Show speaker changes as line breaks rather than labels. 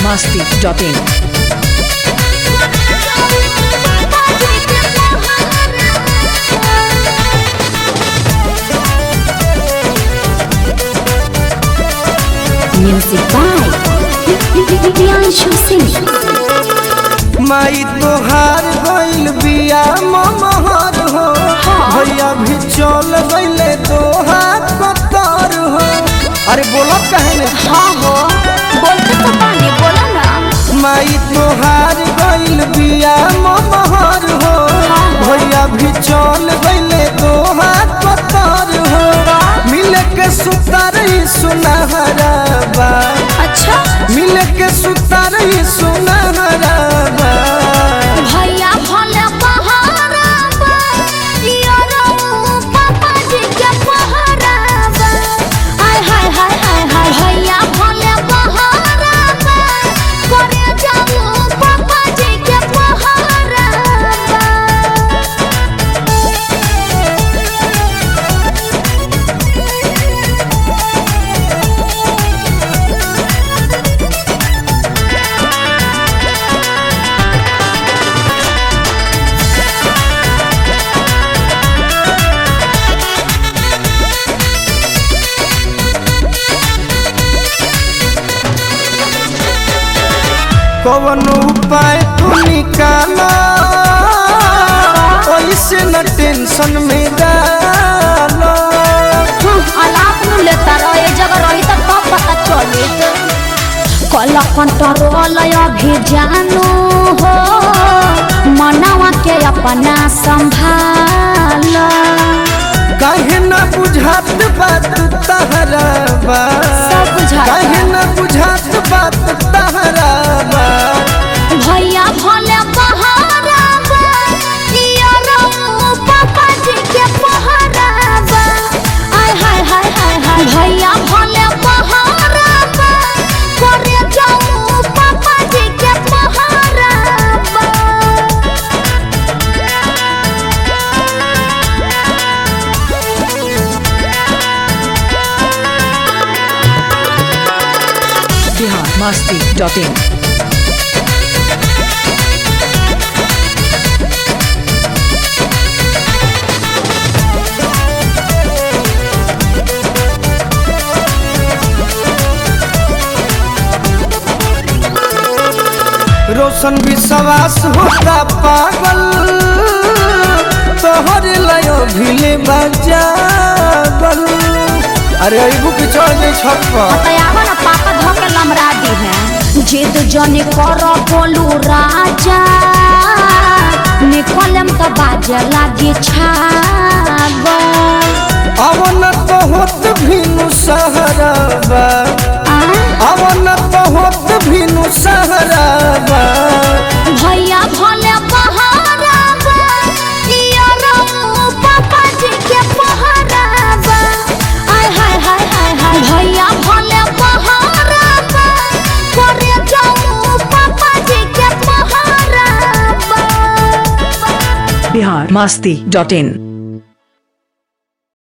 masti.in.
Music by Priyanshu Singh.
माई तोहार गइल बिया ममहर हो भैया भी चल गइले तोहार कतर हो अरे बोलो कहे ने
हाँ हो बोलते तो पानी बोला ना
माई तोहार गइल बिया ममहर हो भैया भी चल गइले तोहार कतर हो मिल के सुतर सुनहरा बा
अच्छा
मिल के सुतर सुनहरा बा
भैया भले बहारा बा यारो पापा जी के बहारा बा हाय हाय हाय हाय हाय भैया भले बहारा बा करे जाऊ पापा जी के बहारा बा
कवन उपाय तू निकाला ऐसे न टेंशन में डालो
अलाप न लेता रहे जगह रही तो कब पता चली कल कंट्रोल अभी जानू हो मनावा के अपना संभाल
काहे न बुझात बात तहरा बा
सब बुझाता।
काहे न बुझात बात तहरा बा
भैया भले बहारा बा यारो पापा जी के बहारा बा आय हाय हाय हाय हाय भैया भले बहारा बा करे जाऊ पापा जी के बहारा बा
Bihar masti.in.
रोशन विश्वास होता पागल तोहर लयो भिले बजागल अरे अबू के चढ़ गई छत पर
बतायावा ना पापा धोके लमरा दी है जिद जने कर बोलू राजा निकलम तो बाजे लागी छागल
अवन तो होत भीनु सहराबा अवन तो होत भीनु सहराबा
भैया भले बहारा बा यारो पापा जी के बहारा बा आय हाय हाय हाय हाय भैया भले बहारा बा करे जाऊ पापा जी के बहारा बा
Bihar masti.in.